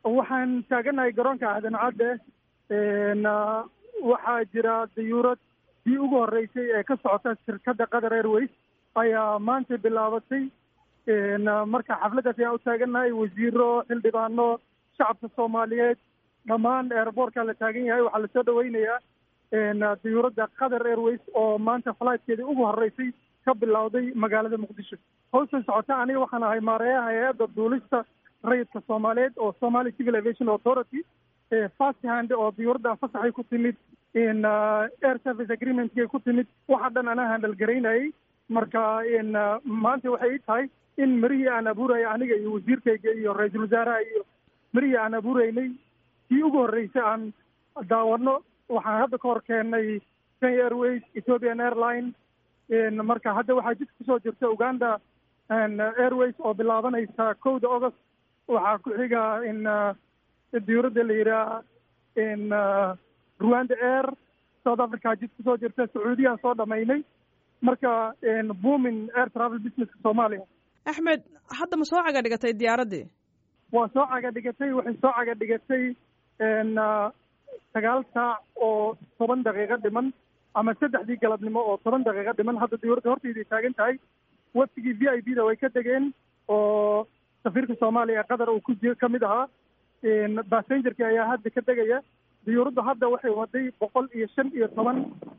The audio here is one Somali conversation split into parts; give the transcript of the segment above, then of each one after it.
waxaan taaganahay garoonka aadan cadde waxaa jira dayuurad dii ugu horreysay ee ka socota shirkadda qatar airways ayaa maanta bilaabatay marka xafladdaas ayaan u taagannahay wasiiro xildhibaano shacabka soomaaliyeed dhammaan airboortka la taagan yahay waxaa lasoo dhaweynayaa dayuuradda qatar airways oo maanta flightkeedii ugu horreysay ka bilowday magaalada muqdisho hawshan socota aniga waxaan ahay maareeyaha hay-adda duulista rayidka soomaaliyeed oo somali civil aviation authority fast hand oo diyuuradda fasaxay ku timid air service agreementkay ku timid waxa dhan anaa handal garaynayay marka maanta waxay ii tahay in marihii aan abuuraya aniga iyo wasiirkayga iyo ra-iisul wasaaraha iyo marihii aan abuureynay kii ugu horreysay aan daawano waxaan hadda ka hor keennay kenya airways ethiopian airline marka hadda waxaa jidka kusoo jirta uganda airways oo bilaabanaysa kowda august waxaa ku xiga in diyuuradda la yidhaha in rwanda air south africa jid kusoo jirta sacuudiyaan soo dhamaynay marka boomin air travel businesska soomaaliya axmed hadda ma soo caga dhigatay diyaaraddii waa soo caga dhigatay waxay soo caga dhigatay sagaal saac oo toban daqiiqo dhiman ama saddexdii galabnimo oo toban daqiiqo dhiman hadda diyuuradda hortayday taagan tahay waftigii v i b da way ka degeen oo safiirka soomaaliya ee qatar uu ku ka mid ahaa bassengerki ayaa hadda ka degaya diyuuraddu hadda waxay waday boqol iyo shan iyo toban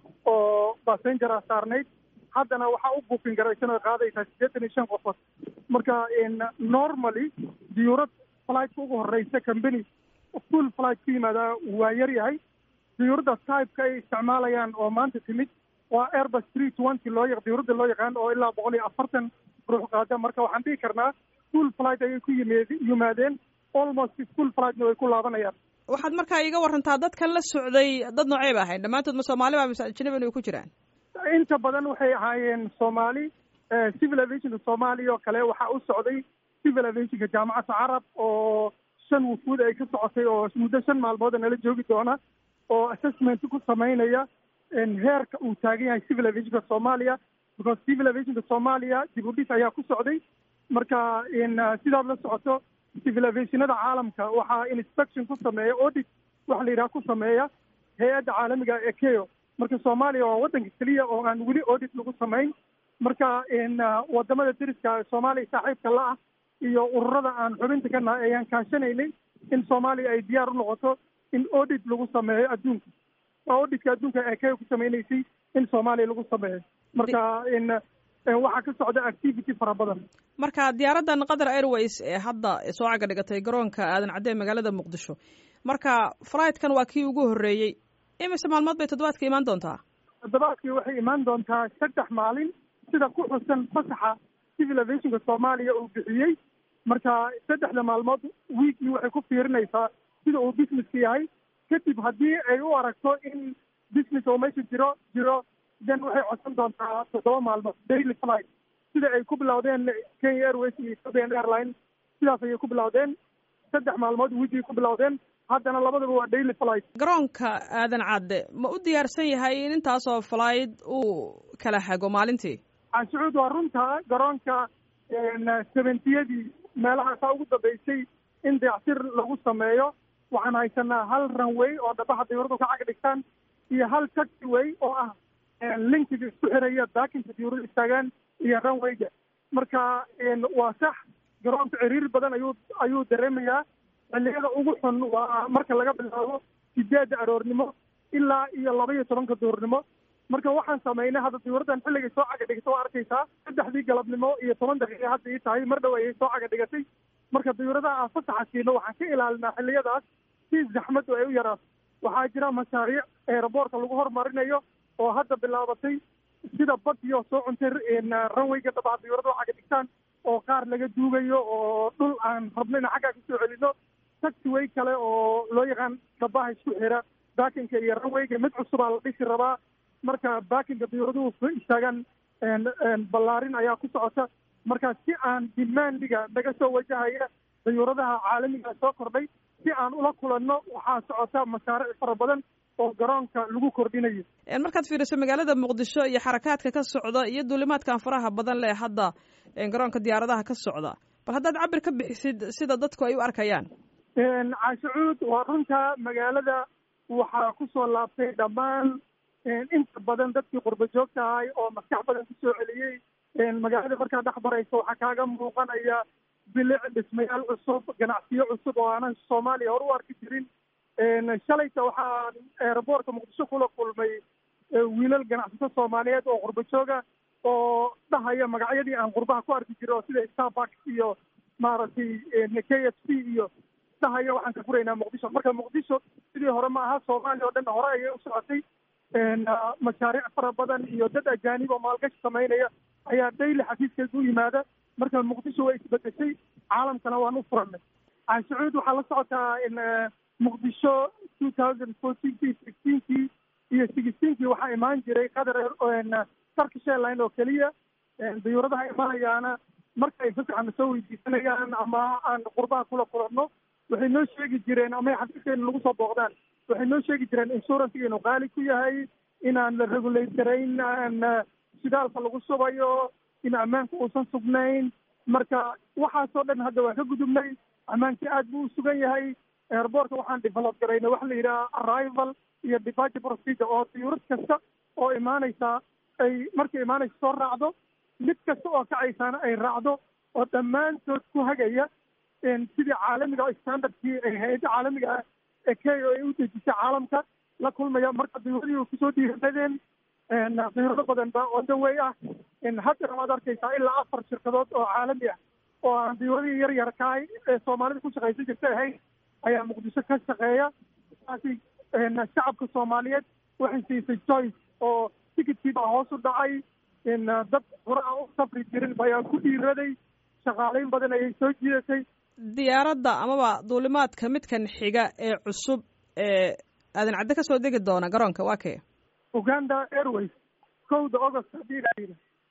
oo bassengera saarnayd haddana waxaa u buukin garaysan oo qaadaysaa siddeetan iyo shan qofood marka normally diyuurad flightka ugu horreysa company full flight ku yimaadaa waa yar yahay diyuuradda typeka ay isticmaalayaan oo maanta timid waa airbus three twenty loo yaq diyuuradda loo yaqaan oo ilaa boqol iyo afartan ruux qaada marka waxaan dhihi karnaa full flight ayay ku yimid yimaadeen almost full flightna way ku laabanayaan waxaad markaa iiga warantaa dadkan la socday dad noocey ba ahayn dhammaantood ma soomaali ba mise ajnabi inay ku jiraan inta badan waxay ahaayeen soomaali civil aviationka soomaaliya oo kale waxaa u socday civil aviationka jaamacadda carab oo shan wufuud ay ka socotay oo muddo shan maalmood nala joogi doona oo assessment ku samaynaya heerka uu taagan yahay civil aviationka soomaaliya because civil aviationka soomaaliya dib u dhis ayaa ku socday marka sidaad la socoto civil aviationada caalamka waxaa inspection ku sameeya audit waxa la yidhaha ku sameeya hay-adda caalamiga ee keo marka soomaaliya waa waddanka keliya oo aan weli audit lagu samayn marka wadamada deriska soomaaliya saaxiibka la ah iyo ururada aan xubinta ka nahay ayaan kaashanaynay in soomaaliya ay diyaar u noqoto in audit lagu sameeyo adduunka waa auditka adduunka ee keo ku samaynaysay in soomaaliya lagu sameeyo marka waxaa ka socda activity fara badan marka diyaaraddan qatar airways ee hadda soo caga dhigatay garoonka aadan cadde magaalada muqdisho marka flightkan waa kii ugu horreeyey imise maalmood bay toddobaadka imaan doontaa toddobaadkii waxay imaan doontaa saddex maalin sida ku xusan fasaxa civil aviationka soomaaliya uu bixiyey marka saddexda maalmood weekii waxay ku fiirinaysaa sida uu businesska yahay kadib haddii ay u aragto in business oo meesha jiro jiro then waxay codsan doontaa toddoba maalmood daily flight sida ay ku bilowdeen kenya airways iyo ethiopian airline sidaas ayay ku bilowdeen saddex maalmood weekii ku bilowdeen haddana labadaba waa daily flight garoonka aadan cadde ma u diyaarsan yahay in intaasoo flight uu kala hago maalintii canshucuud waa runta garoonka seventiyadii meelahaasaa ugu dambeysay in dayactir lagu sameeyo waxaan haysanaa hal runway oo dhabaha diyuuradu ka cag dhigtaan iyo hal taxiway oo ah linkiga isku xiraya baakinka diyuuradu istaagaan iyo runwayga marka waa sax garoonka ciriir badan ayuu ayuu dareemayaa xilliyada ugu xun waa marka laga bilaabo sideedda aroornimo ilaa iyo laba iyo tobanka duurnimo marka waxaan samaynay hadda diyuuraddan xilligay soo caga dhigatay waa arkaysaa saddexdii galabnimo iyo toban daqiiqa hadda ii tahay mar dhow ayay soo caga dhigatay marka diyuuradaha aan fasaxa siino waxaan ka ilaalinaa xilliyadaas si zaxmaddu ay u yaraato waxaa jira mashaariic eeraboorka lagu horumarinayo oo hadda bilaabatay sida badiyo soo cuntay ranwayga dhabaha diyuurada oo caga dhigtaan oo qaar laga duugayo oo dhul aan rabno in xaggaa kusoo celino taxiway kale oo loo yaqaan dhabaha isku xira baakinka iyo ranwayga mid cusubaa la dhisi rabaa marka baakinka diyuuraduhu istaagaan ballaarin ayaa ku socota marka si aan dimaandiga naga soo wajahaya diyuuradaha caalamiga soo kordhay si aan ula kulanno waxaa socota mashaariic fara badan oo garoonka lagu kordhinayo markaad fiiriso magaalada muqdisho iyo xarakaadka ka socda iyo duulimaadkan faraha badan leh hadda garoonka diyaaradaha ka socda bal haddaad cabir ka bixisid sida dadku ay u arkayaan caashicuud waa runta magaalada waxaa kusoo laabtay dhammaan inta badan dadkii qurba joogta ahay oo maskax badan kusoo celiyey magaalada markaa dhex baraysa waxaa kaaga muuqanaya bilic dhismayaal cusub ganacsiyo cusub oo aanan soomaaliya hor u arki jirin shalayta waxaan eeraboortka muqdisho kula kulmay wiilal ganacsato soomaaliyeed oo qurba jooga oo dhahaya magacyadii aan qurbaha ku arki jiray oo sida starbucks iyo maaragtay k f c iyo dhahaya waxaan ka furaynaa muqdisho marka muqdisho sidii hore ma aha soomaaliya oo dhan hore ayay u socotay mashaariic fara badan iyo dad ajaanib oo maalgashi samaynaya ayaa daily xafiiskeeda u yimaada marka muqdisho way isbedeshay caalamkana waan u furanay caashicuud waxaa la socotaa in muqdisho two thousand fourteenkii sixteenkii iyo sixteenkii waxaa imaan jiray qatar turkish airline oo keliya dayuuradaha imanayaana marka ay fasaxana soo weydiisanayaan ama aan qurbaha kula kulanno waxay noo sheegi jireen ama xafiiskeena lagu soo booqdaan waxay noo sheegi jireen insuransiga inuu qaali ku yahay inaan la regulate garayn shidaalka lagu subayo in ammaanka uusan sugnayn marka waxaasoo dhan hadda waa ka gudubnay ammaankii aad buu u sugan yahay airboortka waxaan develop garayna waxa la yidhaha arrival iyo departure procedure oo diyuurad kasta oo imaanaysa ay markay imaanaysa soo raacdo mid kasta oo kacaysaana ay raacdo oo dhammaantood ku hagaya sidii caalamiga standardkii ay hay-adda caalamiga ah ee k o ay u dejisay caalamka la kulmaya marka diyuuradii kusoo dhiiradeen diyuurado badan ba wadawey ah haddana waad arkaysaa ilaa afar shirkadood oo caalami ah oo aan diyuuradii yar yarkaay ee soomaalida ku shaqaysan jirta ahayn ayaa muqdisho ka shaqeeya saasi shacabka soomaaliyeed waxay siisay joyce oo tikidkii baa hoos u dhacay dad hore aan u safri jirin ayaa ku dhiiraday shaqaalayn badan ayay soo jiidatay diyaaradda amaba duulimaadka midkan xiga ee cusub ee aadan cadde ka soo degi doona garoonka waa kee uganda airways kowda august haddii la yidhi